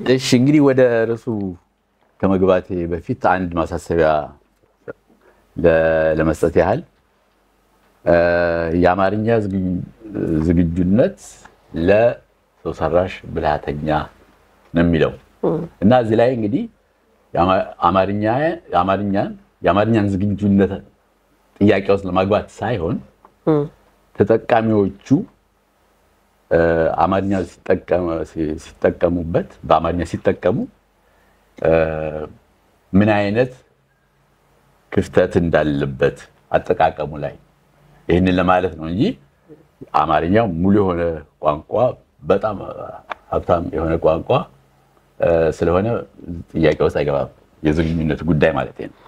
እሺ እንግዲህ ወደ ርዕሱ ከመግባቴ በፊት አንድ ማሳሰቢያ ለ- ለመስጠት ያህል እ፣ የአማርኛ ዝግጁ- ዝግጁነት ለሰው ሰራሽ ብልሃተኛ ነው የሚለው እና እዚህ ላይ እንግዲህ የአማ- አማርኛ የአማርኛን የአማርኛን ዝግጁነት ጥያቄ ውስጥ ለማግባት ሳይሆን ተጠቃሚዎቹ እ፣ አማርኛ ሲጠቀሙ- ሲ- ሲጠቀሙበት በአማርኛ ሲጠቀሙ እ፣ ምን አይነት ክፍተት እንዳለበት አጠቃቀሙ ላይ ይህንን ለማለት ነው እንጂ አማርኛው ሙሉ የሆነ ቋንቋ በጣም ሀብታም የሆነ ቋንቋ እ፣ ስለሆነ ጥያቄ ውስጥ አይገባም። የዝግጁነት ጉዳይ ማለት ነው።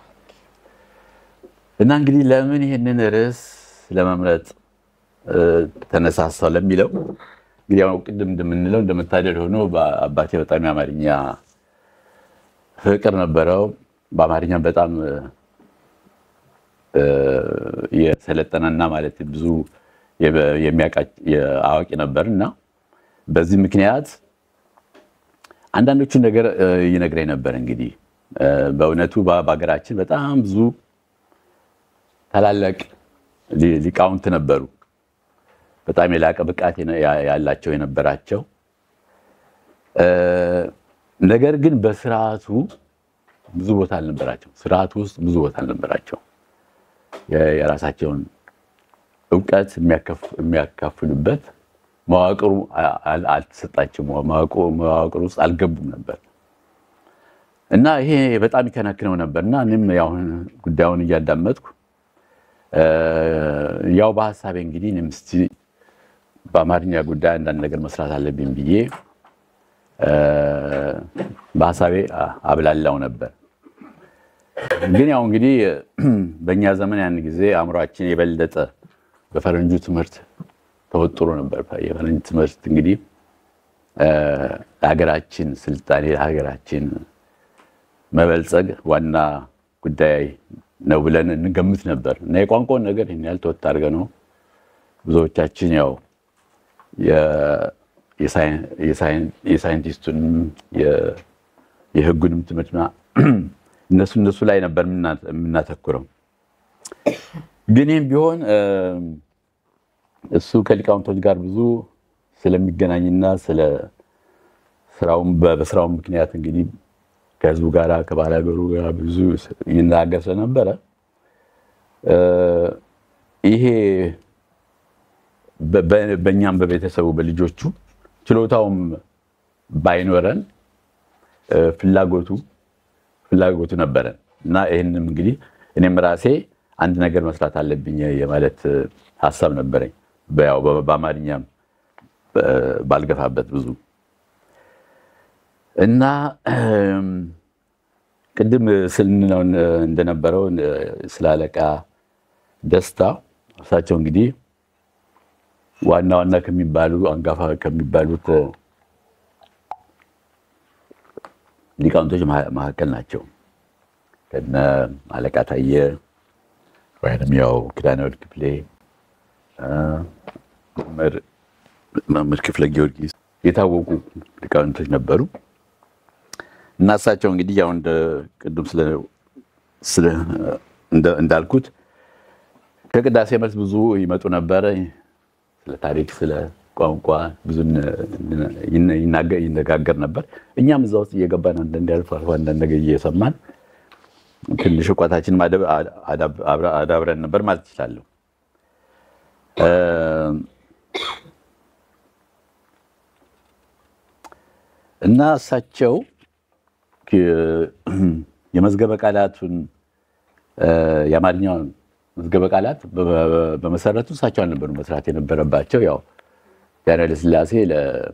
እና እንግዲህ ለምን ይህንን ርዕስ ለመምረጥ እ፣ ተነሳሳው ለሚለው እንግዲህ ያው ቅድም እንደምንለው እንደመታደል ሆኖ አባቴ በጣም የአማርኛ ፍቅር ነበረው። በአማርኛ በጣም እ፣ የሰለጠነና ማለት ብዙ የበ- የሚያውቃ- አዋቂ ነበር እና በዚህ ምክንያት አንዳንዶቹን ነገር እ፣ ይነግረኝ ነበር። እንግዲህ እ፣ በእውነቱ በ- በሀገራችን በጣም ብዙ ታላላቅ ሊ- ሊቃውንት ነበሩ። በጣም የላቀ ብቃት የነ- ያ- ያላቸው የነበራቸው እ፣ ነገር ግን በስርዓቱ ብዙ ቦታ አልነበራቸው። ስርዓቱ ውስጥ ብዙ ቦታ አልነበራቸው። የ- የራሳቸውን እውቀት የሚያከፍ- የሚያካፍሉበት መዋቅሩ አ- አል- አልተሰጣቸውም። መዋቅሩ መዋቅሩ ውስጥ አልገቡም ነበር እና ይሄ በጣም ይከነክነው ነበር እና እኔም ያው ጉዳዩን እያዳመጥኩ እ፣ ያው በሀሳቤ እንግዲህ እኔም እስቲ በአማርኛ ጉዳይ አንዳንድ ነገር መስራት አለብኝ ብዬ እ፣ በሀሳቤ አ- አብላላው ነበር። ግን ያው እንግዲህ በእኛ ዘመን ያን ጊዜ አእምሯችን የበለጠ በፈረንጁ ትምህርት ተወጥሮ ነበር። የፈረንጅ ትምህርት እንግዲህ እ፣ ለሀገራችን ስልጣኔ ለሀገራችን መበልጸግ ዋና ጉዳይ ነው ብለን እንገምት ነበር እና የቋንቋውን ነገር ይህን ያህል ተወጥ አድርገ ነው ብዙዎቻችን ያው የ- የሳይን- የሳይን- የሳይንቲስቱንም የ- የሕጉንም ትምህርት ምና- እነሱ እነሱ ላይ ነበር የምና- የምናተኩረው። ግን ይህም ቢሆን እ፣ እሱ ከሊቃውንቶች ጋር ብዙ ስለሚገናኝና ስለ ስራውም በ- በስራውም ምክንያት እንግዲህ ከህዝቡ ጋር ከባህል ሀገሩ ጋር ብዙ ይናገር ስለነበረ እ፣ ይሄ በ- በ- በእኛም በቤተሰቡ በልጆቹ ችሎታውም ባይኖረን እ፣ ፍላጎቱ ፍላጎቱ ነበረን እና ይህንም እንግዲህ እኔም ራሴ አንድ ነገር መስራት አለብኝ የማለት እ፣ ሀሳብ ነበረኝ። በያው በ- በአማርኛም እ፣ ባልገፋበት ብዙ እና እም፣ ቅድም ስንለው እንደነበረው እ፣ ስለ አለቃ ደስታ እርሳቸው እንግዲህ ዋና ዋና ከሚባሉ አንጋፋ ከሚባሉት እ፣ ሊቃውንቶች መሀ- መካከል ናቸው። ከነ አለቃ ታየ ወይም ያው ኪዳነ ወልድ ክፍሌ እ፣ መምህር መምህር ክፍለ ጊዮርጊስ የታወቁ ሊቃውንቶች ነበሩ እና እሳቸው እንግዲህ ያው እንደ ቅድም ስለ ስለ- እንደ- እንዳልኩት ከቅዳሴ መልስ ብዙ ይመጡ ነበረ። ስለ ታሪክ፣ ስለ ቋንቋ ብዙ ን- ይነ- ይናገ- ይነጋገር ነበር። እኛም እዛ ውስጥ እየገባን አንዳንድ አልፎ አልፎ አንዳንድ ነገር እየሰማን ትንሽ እውቀታችን ማደብ- አዳብ- አብረ- አዳብረን ነበር ማለት ይችላለሁ። እ፣ እና እሳቸው ክ- የመዝገበ ቃላቱን እ፣ የአማርኛውን መዝገበ ቃላት በ- በ- በመሰረቱ እሳቸው አልነበሩ መስራት የነበረባቸው። ያው ዳንኤል ኃይለ ሥላሴ ለ-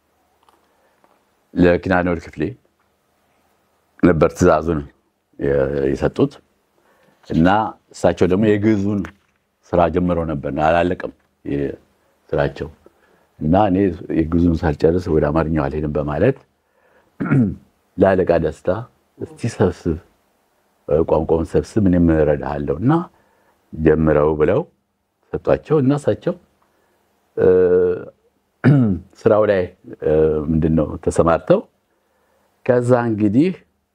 ለኪዳነ ወልድ ክፍሌ ነበር ትእዛዙን የ- የሰጡት እና እሳቸው ደግሞ የግዕዙን ስራ ጀምረው ነበር፣ አላለቅም የ- ስራቸው እና እኔ የግዕዙን ሳልጨርስ ወደ አማርኛው አልሄድም በማለት ለአለቃ ደስታ እስቲ ሰብስብ ቋንቋውን ሰብስብ እኔም እረዳሃለሁ እና ጀምረው ብለው ሰጧቸው እና እሳቸው እ፣ ስራው ላይ እ፣ ምንድን ነው ተሰማርተው ከዛ እንግዲህ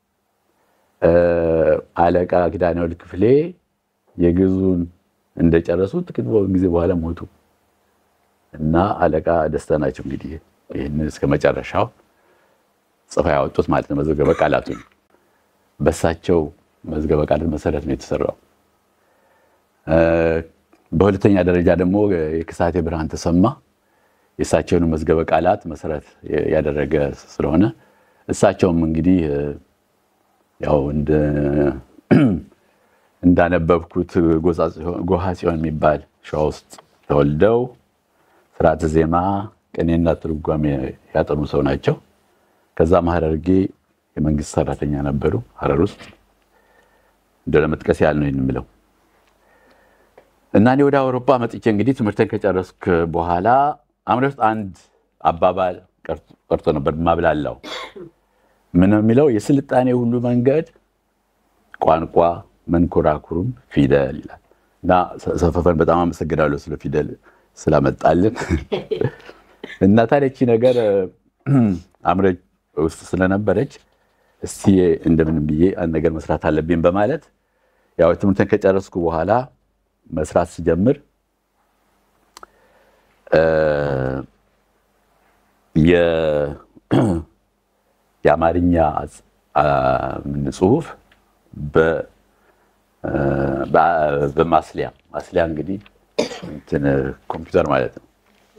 አለቃ ኪዳነወልድ ክፍሌ የግዙን እንደጨረሱ ጥቂት ጊዜ በኋላ ሞቱ እና አለቃ ደስታ ናቸው እንግዲህ ይህን እስከ መጨረሻው ጽፋ ያወጡት ማለት ነው። መዝገበ ቃላቱን በሳቸው መዝገበ ቃላት መሰረት ነው የተሰራው። በሁለተኛ ደረጃ ደግሞ የክሳቴ ብርሃን ተሰማ የእሳቸውን መዝገበ ቃላት መሰረት ያደረገ ስለሆነ እሳቸውም እንግዲህ ያው እንዳነበብኩት ጎሃ ጽዮን የሚባል ሸዋ ውስጥ ተወልደው ስርዓተ ዜማ፣ ቅኔና ትርጓሜ ያጠኑ ሰው ናቸው። ከዛም ሐረርጌ የመንግስት ሰራተኛ ነበሩ ሐረር ውስጥ እንደ ለመጥቀስ ያህል ነው የምለው እና እኔ ወደ አውሮፓ መጥቼ እንግዲህ ትምህርትን ከጨረስክ በኋላ አምሬ ውስጥ አንድ አባባል ቀርቶ ነበር ማብላላው ምን የሚለው የስልጣኔ ሁሉ መንገድ ቋንቋ መንኮራኩሩም ፊደል ይላል እና ሰፈፈን በጣም አመሰግናለሁ ስለ ፊደል ስላመጣልን እና ታዲያ ይቺ ነገር አምሬ ውስጥ ስለነበረች እስቲ እንደምን ብዬ አንድ ነገር መስራት አለብኝ በማለት ያው ትምህርትን ከጨረስኩ በኋላ መስራት ስጀምር የአማርኛ ጽሁፍ በማስሊያ ማስሊያ እንግዲህ እንትን ኮምፒውተር ማለት ነው።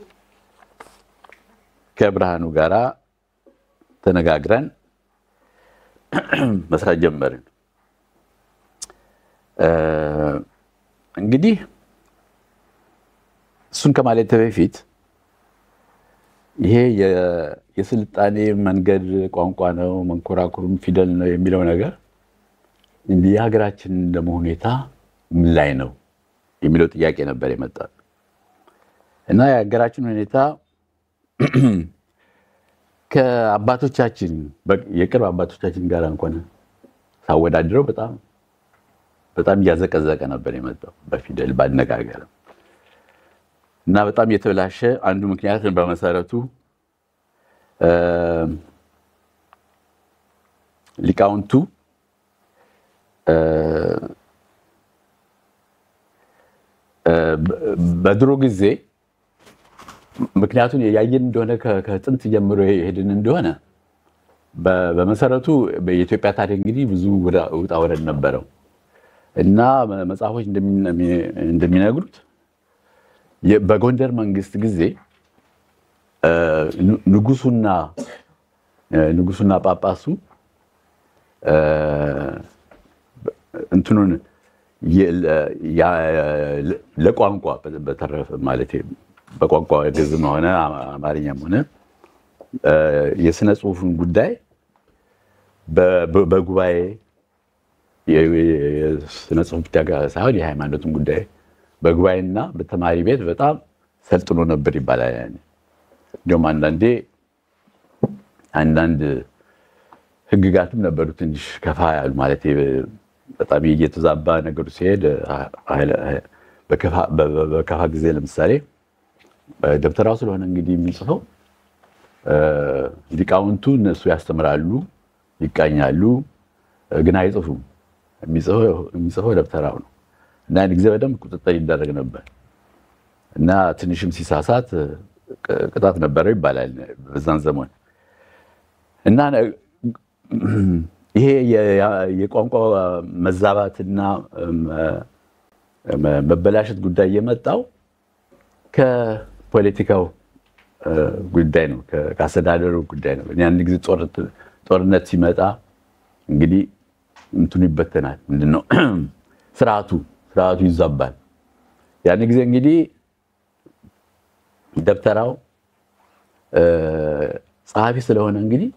ከብርሃኑ ጋራ ተነጋግረን መስራት ጀመርን። እንግዲህ እሱን ከማለት በፊት ይሄ የስልጣኔ መንገድ ቋንቋ ነው፣ መንኮራኩሩም ፊደል ነው የሚለው ነገር የሀገራችን ደግሞ ሁኔታ ምን ላይ ነው የሚለው ጥያቄ ነበር የመጣ እና የሀገራችን ሁኔታ ከአባቶቻችን የቅርብ አባቶቻችን ጋር እንኳን ሳወዳድረው በጣም በጣም እያዘቀዘቀ ነበር የመጣው በፊደል ባነጋገርም እና በጣም የተበላሸ አንዱ ምክንያት በመሰረቱ ሊቃውንቱ በድሮ ጊዜ ምክንያቱም ያየን እንደሆነ ከጥንት ጀምሮ የሄድን እንደሆነ በመሰረቱ የኢትዮጵያ ታሪክ እንግዲህ ብዙ ውጣ ወረድ ነበረው እና መጽሐፎች እንደሚነግሩት በጎንደር መንግስት ጊዜ ንጉሱና ንጉሱና ጳጳሱ እንትኑን ለቋንቋ በተረፈ ማለት በቋንቋ ግዕዝም ሆነ አማርኛም ሆነ የስነ ጽሁፉን ጉዳይ በጉባኤ የስነ ጽሁፍ ብቻ ሳይሆን የሃይማኖትን ጉዳይ በጉባኤና በተማሪ ቤት በጣም ሰልጥኖ ነበር ይባላል። እንዲሁም አንዳንዴ አንዳንድ ህግጋትም ነበሩ ትንሽ ከፋ ያሉ ማለት በጣም እየተዛባ ነገሩ ሲሄድ በከፋ ጊዜ ለምሳሌ ደብተራው ስለሆነ እንግዲህ የሚጽፈው ሊቃውንቱ እነሱ ያስተምራሉ፣ ይቃኛሉ፣ ግን አይጽፉም። የሚጽፈው ደብተራው ነው እና አንድ ጊዜ በደንብ ቁጥጥር ይደረግ ነበር እና ትንሽም ሲሳሳት ቅጣት ነበረው ይባላል በዛን ዘመን እና ይሄ የቋንቋ መዛባትና መበላሸት ጉዳይ የመጣው ከፖለቲካው ጉዳይ ነው፣ ከአስተዳደሩ ጉዳይ ነው። አንድ ጊዜ ጦርነት ሲመጣ እንግዲህ እንትኑ ይበተናል። ምንድነው ስርዓቱ ስርዓቱ ይዛባል። ያን ጊዜ እንግዲህ ደብተራው ጸሐፊ ስለሆነ እንግዲህ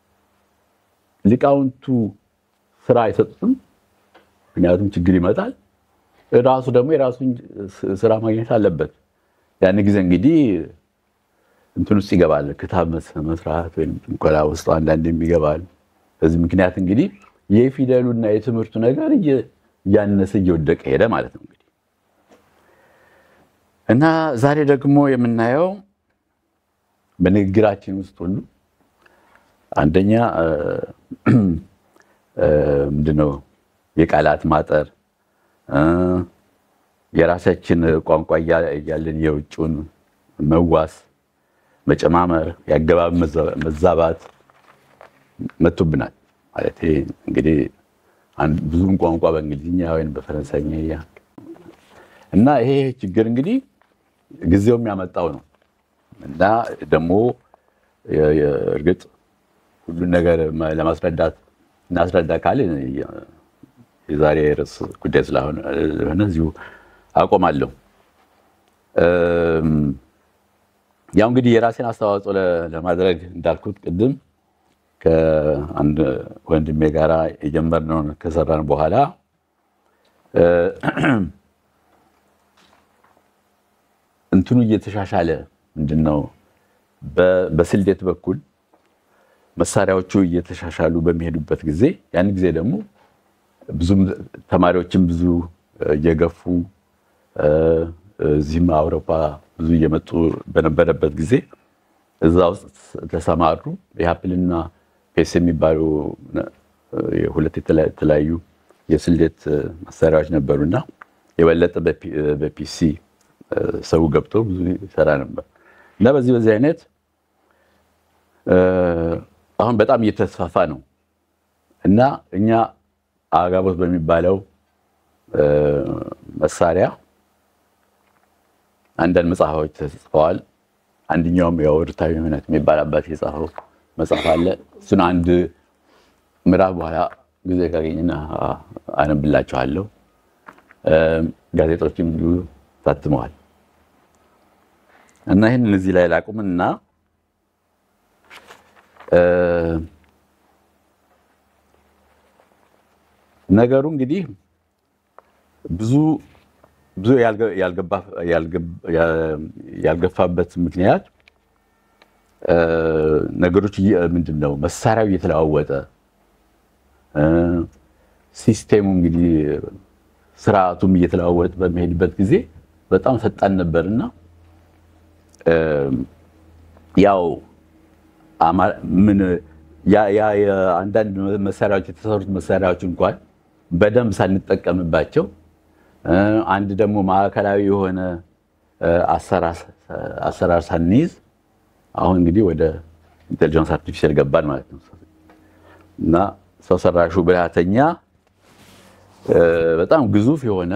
ሊቃውንቱ ስራ አይሰጡትም። ምክንያቱም ችግር ይመጣል። ራሱ ደግሞ የራሱን ስራ ማግኘት አለበት። ያን ጊዜ እንግዲህ እንትን ውስጥ ይገባል፣ ክታብ መስራት ወይም ጥንቆላ ውስጥ አንዳንድ ይገባል። በዚህ ምክንያት እንግዲህ የፊደሉና የትምህርቱ ነገር እያነሰ እየወደቀ ሄደ ማለት ነው እንግዲህ እና ዛሬ ደግሞ የምናየው በንግግራችን ውስጥ ሁሉ አንደኛ ምንድነው የቃላት ማጠር፣ የራሳችን ቋንቋ እያለን የውጭውን መዋስ፣ መጨማመር፣ የአገባብ መዛባት መጥቶብናል። ማለት እንግዲህ ብዙም ቋንቋ በእንግሊዝኛ ወይም በፈረንሳይኛ እና ይሄ ችግር እንግዲህ ጊዜው የሚያመጣው ነው እና ደግሞ እርግጥ ሁሉን ነገር ለማስረዳት እናስረዳ ካለ የዛሬ ርዕስ ጉዳይ ስለሆነ እዚሁ አቆማለሁ። ያው እንግዲህ የራሴን አስተዋጽኦ ለማድረግ እንዳልኩት ቅድም ከአንድ ወንድሜ ጋራ የጀመርነውን ከሰራን በኋላ እንትኑ እየተሻሻለ ምንድን ነው በስልዴት በኩል መሳሪያዎቹ እየተሻሻሉ በሚሄዱበት ጊዜ ያን ጊዜ ደግሞ ብዙም ተማሪዎችም ብዙ እየገፉ እዚህም አውሮፓ ብዙ እየመጡ በነበረበት ጊዜ እዛ ውስጥ ተሰማሩ። የሀፕልና ፔስ የሚባሉ ሁለት የተለያዩ የስሌት መሳሪያዎች ነበሩና የበለጠ በፒሲ ሰው ገብቶ ብዙ ይሰራ ነበር እና በዚህ በዚህ አይነት አሁን በጣም እየተስፋፋ ነው እና እኛ አጋቦት በሚባለው መሳሪያ አንዳንድ መጽሐፎች ተጽፈዋል። አንደኛውም ያው ርታዊ እምነት የሚባል አባት የጻፈው መጽሐፍ አለ። እሱን አንድ ምዕራፍ በኋላ ጊዜ ካገኝና አነብላችኋለሁ። ጋዜጦችም እንዲሁ ታትመዋል እና ይህን እዚህ ላይ ላቁምና ነገሩ እንግዲህ ብዙ ብዙ ያልገፋበት ምክንያት ነገሮች ምንድን ነው መሳሪያው እየተለዋወጠ ሲስቴሙ እንግዲህ ስርዓቱም እየተለዋወጠ በሚሄድበት ጊዜ በጣም ፈጣን ነበርና ያው ምን አንዳንድ መሳሪያዎች የተሰሩት መሳሪያዎች እንኳን በደንብ ሳንጠቀምባቸው አንድ ደግሞ ማዕከላዊ የሆነ አሰራር ሳንይዝ አሁን እንግዲህ ወደ ኢንቴሊጀንስ አርቲፊሻል ገባን ማለት ነው እና ሰው ሰራሹ ብልሃተኛ በጣም ግዙፍ የሆነ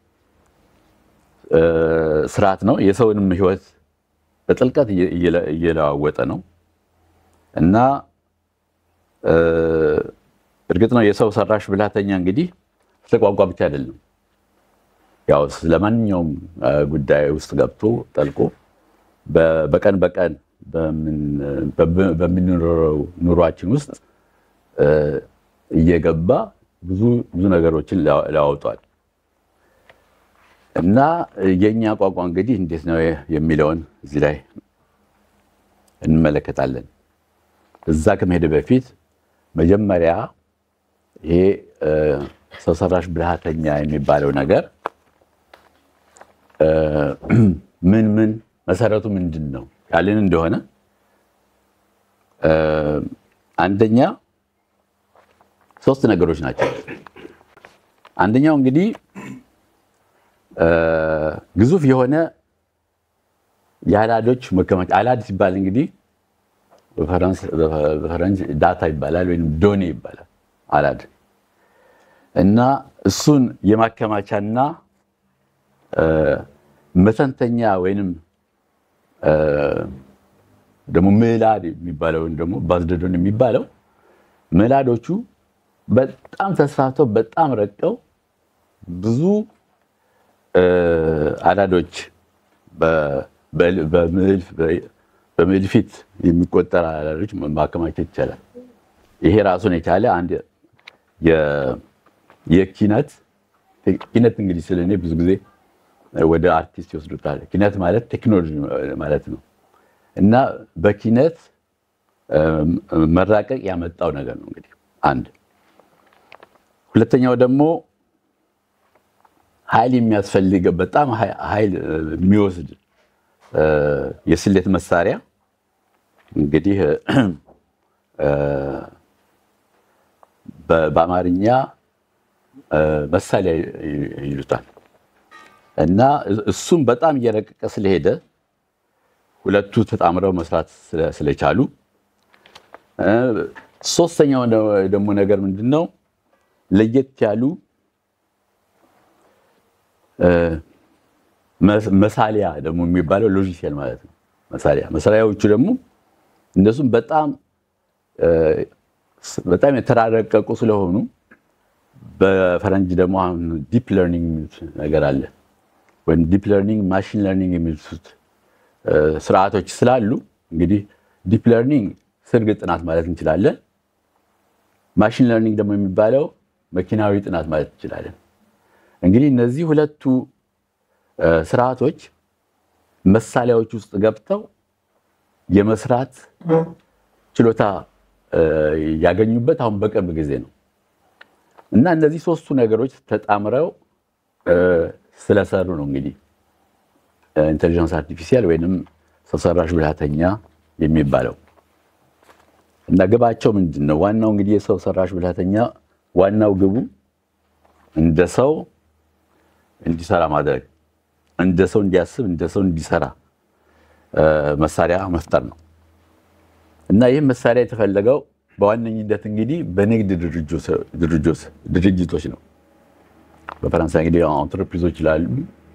ስርዓት ነው። የሰውንም ሕይወት በጥልቀት እየለዋወጠ ነው እና እርግጥ ነው የሰው ሰራሽ ብልሃተኛ እንግዲህ ስለ ቋንቋ ብቻ አይደለም። ያው ስለማንኛውም ጉዳይ ውስጥ ገብቶ ጠልቆ በቀን በቀን በምንኖረው ኑሯችን ውስጥ እየገባ ብዙ ብዙ ነገሮችን ላወጧል እና የእኛ ቋንቋ እንግዲህ እንዴት ነው የሚለውን እዚህ ላይ እንመለከታለን። እዛ ከመሄድ በፊት መጀመሪያ ይሄ ሰው ሰራሽ ብልሃተኛ የሚባለው ነገር ምን ምን መሰረቱ ምንድን ነው ያለን እንደሆነ አንደኛ ሶስት ነገሮች ናቸው። አንደኛው እንግዲህ ግዙፍ የሆነ የአላዶች መከማቻ አላድ ሲባል እንግዲህ በፈረንጅ ዳታ ይባላል ወይም ዶኔ ይባላል አላድ እና እሱን የማከማቻና መተንተኛ ወይንም ደግሞ ምዕላድ የሚባለውን ደግሞ ባዝደዶን የሚባለው ምዕላዶቹ በጣም ተስፋፍተው በጣም ረቀው ብዙ አዳዶች በምዕል ፊት የሚቆጠር አዳዶች ማከማቸት ይቻላል። ይሄ ራሱን የቻለ አንድ የኪነት ኪነት እንግዲህ ስለ እኔ ብዙ ጊዜ ወደ አርቲስት ይወስዱታል። ኪነት ማለት ቴክኖሎጂ ማለት ነው እና በኪነት መራቀቅ ያመጣው ነገር ነው እንግዲህ አንድ። ሁለተኛው ደግሞ ኃይል የሚያስፈልገው በጣም ኃይል የሚወስድ የስሌት መሳሪያ እንግዲህ በአማርኛ መሳሪያ ይሉታል እና እሱም በጣም እየረቀቀ ስለሄደ ሁለቱ ተጣምረው መስራት ስለቻሉ፣ ሶስተኛው ደግሞ ነገር ምንድን ነው ለየት ያሉ መሳሊያ ደግሞ የሚባለው ሎጂሲያል ማለት ነው። መሳሊያ መሳሊያዎቹ ደግሞ እነሱም በጣም በጣም የተራረቀቁ ስለሆኑ በፈረንጅ ደግሞ አሁን ዲፕ ለርኒንግ የሚሉት ነገር አለ ወይም ዲፕ ለርኒንግ ማሽን ለርኒንግ የሚሉት ስርዓቶች ስላሉ እንግዲህ ዲፕ ለርኒንግ ስርግ ጥናት ማለት እንችላለን። ማሽን ለርኒንግ ደግሞ የሚባለው መኪናዊ ጥናት ማለት እንችላለን። እንግዲህ እነዚህ ሁለቱ ስርዓቶች መሳሪያዎች ውስጥ ገብተው የመስራት ችሎታ ያገኙበት አሁን በቅርብ ጊዜ ነው እና እነዚህ ሶስቱ ነገሮች ተጣምረው ስለሰሩ ነው እንግዲህ ኢንቴሊጀንስ አርቲፊሻል ወይንም ሰው ሰራሽ ብልሃተኛ የሚባለው እና ግባቸው ምንድን ነው? ዋናው እንግዲህ የሰው ሰራሽ ብልሃተኛ ዋናው ግቡ እንደ ሰው እንዲሰራ ማድረግ፣ እንደ ሰው እንዲያስብ፣ እንደ ሰው እንዲሰራ መሳሪያ መፍጠር ነው እና ይህም መሳሪያ የተፈለገው በዋነኝነት እንግዲህ በንግድ ድርጅቶች ነው። በፈረንሳይ እንግዲህ አንትረፕሪዞች ይላሉ።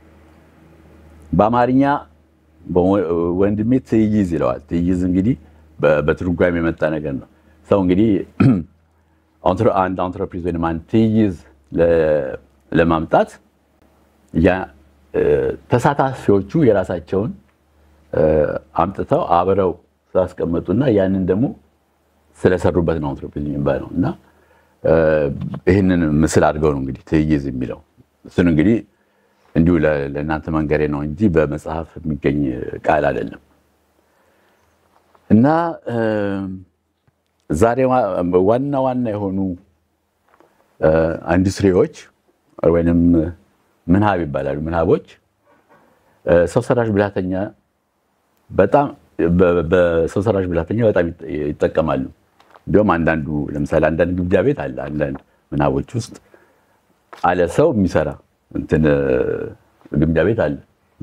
በአማርኛ ወንድሜ ትይይዝ ይለዋል። ትይይዝ እንግዲህ በትርጓሜ የመጣ ነገር ነው። ሰው እንግዲህ አንድ አንትረፕሪዝ ወይም አንድ ትይይዝ ለማምጣት ተሳታፊዎቹ የራሳቸውን አምጥተው አብረው ስላስቀመጡና ያንን ደግሞ ስለሰሩበት ነው አንትሮፕሪዝ የሚባለው እና ይህንን ምስል አድርገው ነው እንግዲህ ትይይዝ የሚለው እሱን እንግዲህ እንዲሁ ለእናንተ መንገሬ ነው እንጂ በመጽሐፍ የሚገኝ ቃል አይደለም። እና ዛሬ ዋና ዋና የሆኑ ኢንዱስትሪዎች ወይንም ምናብ ይባላሉ። ምናቦች ሰው ሰራሽ ብልሃተኛ በጣም በሰው ሰራሽ ብልሃተኛ በጣም ይጠቀማሉ። እንዲሁም አንዳንዱ ለምሳሌ አንዳንድ ግምጃ ቤት አለ። አንዳንድ ምናቦች ውስጥ አለ ሰው የሚሰራ እንትን ግምጃ ቤት አለ።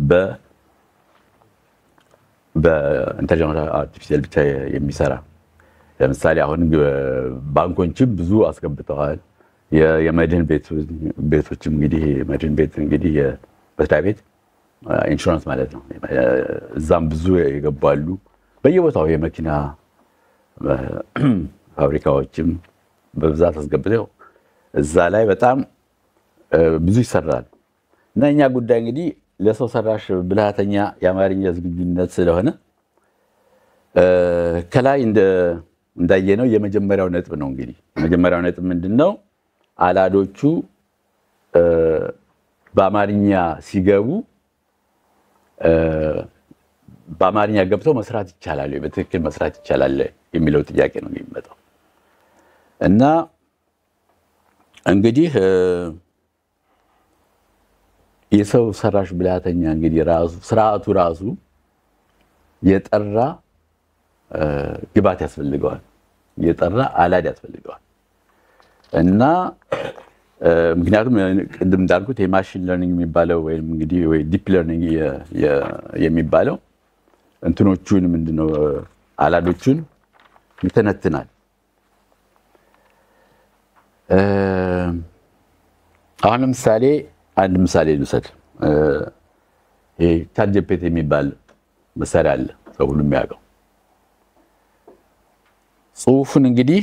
በኢንተሊጀንስ አርቲፊሻል ብቻ የሚሰራ ለምሳሌ አሁን ባንኮችም ብዙ አስገብተዋል። የመድህን ቤቶችም እንግዲህ መድህን ቤት እንግዲህ የመስሪያ ቤት ኢንሹራንስ ማለት ነው። እዛም ብዙ የገባሉ። በየቦታው የመኪና ፋብሪካዎችም በብዛት አስገብተው እዛ ላይ በጣም ብዙ ይሰራል እና እኛ ጉዳይ እንግዲህ ለሰው ሰራሽ ብልሃተኛ የአማርኛ ዝግጁነት ስለሆነ ከላይ እንዳየነው የመጀመሪያው ነጥብ ነው። እንግዲህ የመጀመሪያው ነጥብ ምንድን ነው? አላዶቹ በአማርኛ ሲገቡ በአማርኛ ገብተው መስራት ይቻላል፣ በትክክል መስራት ይቻላል የሚለው ጥያቄ ነው የሚመጣው እና እንግዲህ የሰው ሰራሽ ብልሃተኛ እንግዲህ ራሱ ስርዓቱ ራሱ የጠራ ግባት ያስፈልገዋል፣ የጠራ አላድ ያስፈልገዋል እና ምክንያቱም ቅድም እንዳልኩት የማሽን ለርኒንግ የሚባለው ወይም እንግዲህ ወይ ዲፕ ለርኒንግ የሚባለው እንትኖቹን ምንድነው አላዶቹን ይተነትናል። አሁን ለምሳሌ አንድ ምሳሌ ልውሰድ። ይሄ ቻት ጂፒቲ የሚባል መሳሪያ አለ፣ ሰው ሁሉ የሚያውቀው። ጽሁፉን እንግዲህ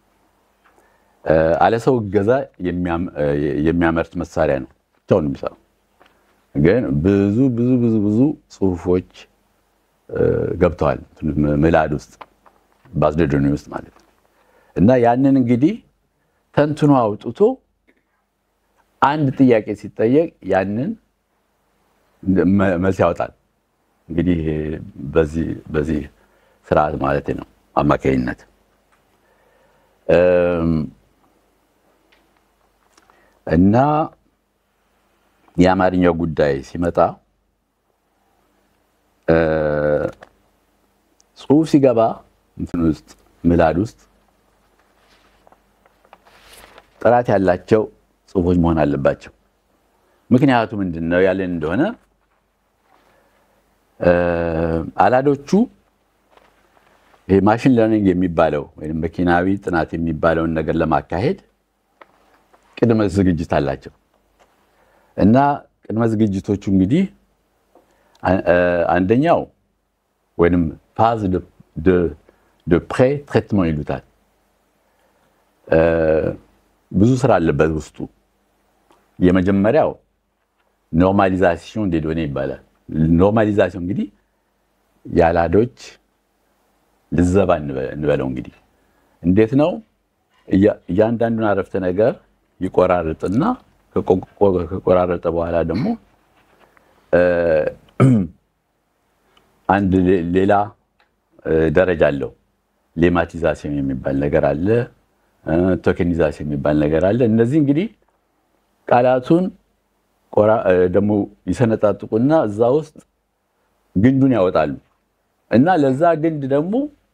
አለ ሰው እገዛ የሚያመርት መሳሪያ ነው፣ ብቻውን የሚሰራው ግን ብዙ ብዙ ብዙ ብዙ ጽሁፎች ገብተዋል ምላድ ውስጥ በአስደዶኒ ውስጥ ማለት ነው። እና ያንን እንግዲህ ተንትኖ አውጥቶ አንድ ጥያቄ ሲጠየቅ ያንን መልስ ያወጣል። እንግዲህ በዚህ በዚህ ስርዓት ማለት ነው አማካኝነት እና የአማርኛው ጉዳይ ሲመጣ ጽሁፍ ሲገባ እንትን ውስጥ ምላድ ውስጥ ጥራት ያላቸው ጽሁፎች መሆን አለባቸው። ምክንያቱ ምንድን ነው ያለን እንደሆነ አላዶቹ ይሄ ማሽን ለርኒንግ የሚባለው ወይም መኪናዊ ጥናት የሚባለውን ነገር ለማካሄድ ቅድመ ዝግጅት አላቸው እና ቅድመ ዝግጅቶቹ እንግዲህ አንደኛው ወይም ፋዝ ደ ፕሬ ትሬትመንት ይሉታል። ብዙ ስራ አለበት ውስጡ። የመጀመሪያው ኖርማሊዛሲዮን ዴ ዶኔ ይባላል። ኖርማሊዛሲዮን እንግዲህ የአላዶች ልዘባ እንበለው እንግዲህ እንዴት ነው? እያንዳንዱን አረፍተ ነገር ይቆራርጥና ከቆራረጠ በኋላ ደግሞ አንድ ሌላ ደረጃ አለው። ሌማቲዛሲዮን የሚባል ነገር አለ። ቶኬኒዛሲዮን የሚባል ነገር አለ። እነዚህ እንግዲህ ቃላቱን ደግሞ ይሰነጣጥቁና እዛ ውስጥ ግንዱን ያወጣሉ እና ለዛ ግንድ ደግሞ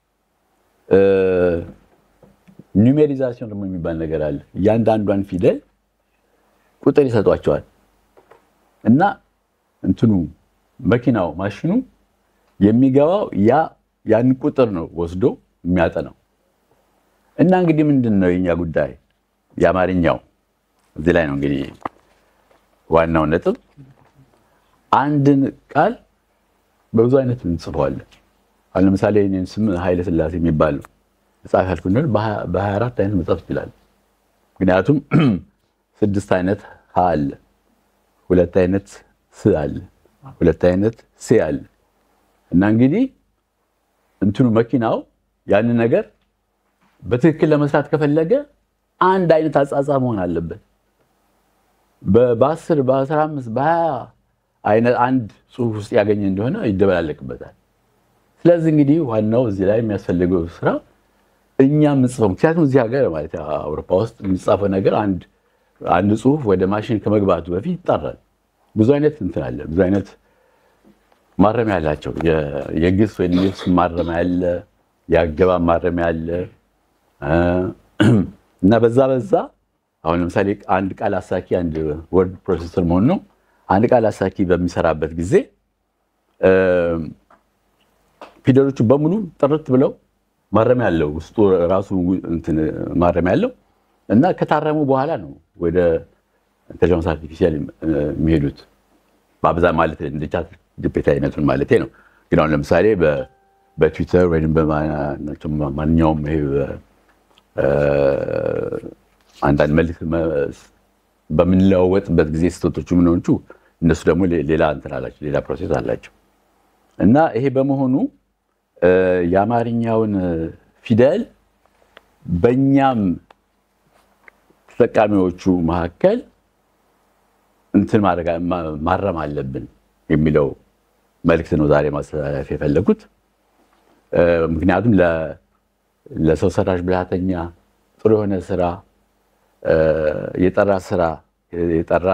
ኒሜሪዛሲዮን ደግሞ የሚባል ነገር አለ። እያንዳንዷን ፊደል ቁጥር ይሰጧቸዋል እና እንትኑ መኪናው ማሽኑ የሚገባው ያ ያን ቁጥር ነው ወስዶ የሚያጠናው። እና እንግዲህ ምንድን ነው የኛ ጉዳይ የአማርኛው እዚህ ላይ ነው እንግዲህ ዋናው ነጥብ። አንድን ቃል በብዙ አይነት እንጽፈዋለን። አሁን ለምሳሌ እኔን ስም ኃይለ ሥላሴ የሚባል መጽሐፍ ያልኩ እንደሆነ በሀያ አራት አይነት መጽሐፍ ይችላል። ምክንያቱም ስድስት አይነት ሀ አለ፣ ሁለት አይነት ስ አለ፣ ሁለት አይነት ሴ አለ እና እንግዲህ እንትኑ መኪናው ያንን ነገር በትክክል ለመስራት ከፈለገ አንድ አይነት አጻጻፍ መሆን አለበት። በአስር በአስራ አምስት በሀያ አይነት አንድ ጽሑፍ ውስጥ ያገኘ እንደሆነ ይደበላለቅበታል። ስለዚህ እንግዲህ ዋናው እዚህ ላይ የሚያስፈልገው ስራ እኛ የምንጽፈው ምክንያቱም እዚህ ሀገር ማለት አውሮፓ ውስጥ የሚጻፈው ነገር አንድ ጽሑፍ ወደ ማሽን ከመግባቱ በፊት ይጣራል። ብዙ አይነት እንትን አለ፣ ብዙ አይነት ማረሚያ አላቸው። የግስ ወይም የስ ማረሚያ አለ፣ የአገባብ ማረሚያ አለ እና በዛ በዛ አሁን ለምሳሌ አንድ ቃል አሳኪ አንድ ወርድ ፕሮሴሰር መሆን ነው። አንድ ቃል አሳኪ በሚሰራበት ጊዜ ፊደሎቹ በሙሉ ጥርት ብለው ማረሚያ አለው ውስጡ ራሱ ማረሚያ አለው እና ከታረሙ በኋላ ነው ወደ ኢንተሊጀንስ አርቲፊሻል የሚሄዱት በአብዛኛው ማለት እንደ ቻት ጂፒቲ አይነቱን ማለት ነው። ግን አሁን ለምሳሌ በትዊተር ወይም በማንኛውም ይሄ አንዳንድ መልዕክት በምንለዋወጥበት ጊዜ ስህተቶቹ ምንሆንቹ እነሱ ደግሞ ሌላ እንትን አላቸው፣ ሌላ ፕሮሴስ አላቸው እና ይሄ በመሆኑ የአማርኛውን ፊደል በእኛም ተጠቃሚዎቹ መካከል እንትን ማረም አለብን የሚለው መልዕክት ነው ዛሬ ማስተላለፍ የፈለጉት። ምክንያቱም ለሰው ሰራሽ ብልሃተኛ ጥሩ የሆነ ስራ የጠራ ስራ የጠራ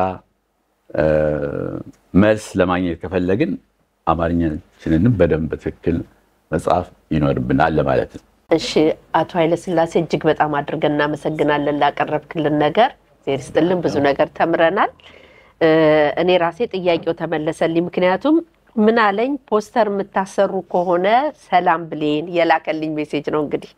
መልስ ለማግኘት ከፈለግን አማርኛችንንም በደንብ በትክክል መጽሐፍ ይኖርብናል ለማለት ነው። እሺ አቶ ኃይለስላሴ እጅግ በጣም አድርገን እናመሰግናለን ላቀረብክልን ነገር። ዜር ስጥልን ብዙ ነገር ተምረናል። እኔ ራሴ ጥያቄው ተመለሰልኝ። ምክንያቱም ምን አለኝ ፖስተር የምታሰሩ ከሆነ ሰላም ብሌን የላከልኝ ሜሴጅ ነው። እንግዲህ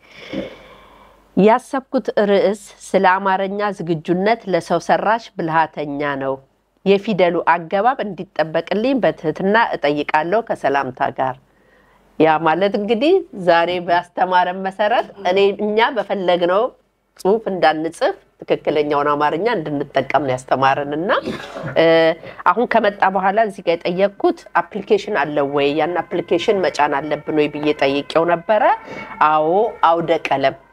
ያሰብኩት ርዕስ ስለ አማርኛ ዝግጁነት ለሰው ሰራሽ ብልሃተኛ ነው። የፊደሉ አገባብ እንዲጠበቅልኝ በትህትና እጠይቃለሁ ከሰላምታ ጋር። ያ ማለት እንግዲህ ዛሬ ባስተማረን መሰረት እኔ እኛ በፈለግነው ጽሁፍ እንዳንጽፍ ትክክለኛውን አማርኛ እንድንጠቀም ነው ያስተማረን እና አሁን ከመጣ በኋላ እዚህ ጋር የጠየቅኩት አፕሊኬሽን አለው ወይ ያን አፕሊኬሽን መጫን አለብን ወይ ብዬ ጠይቄው ነበረ። አዎ አውደ ቀለም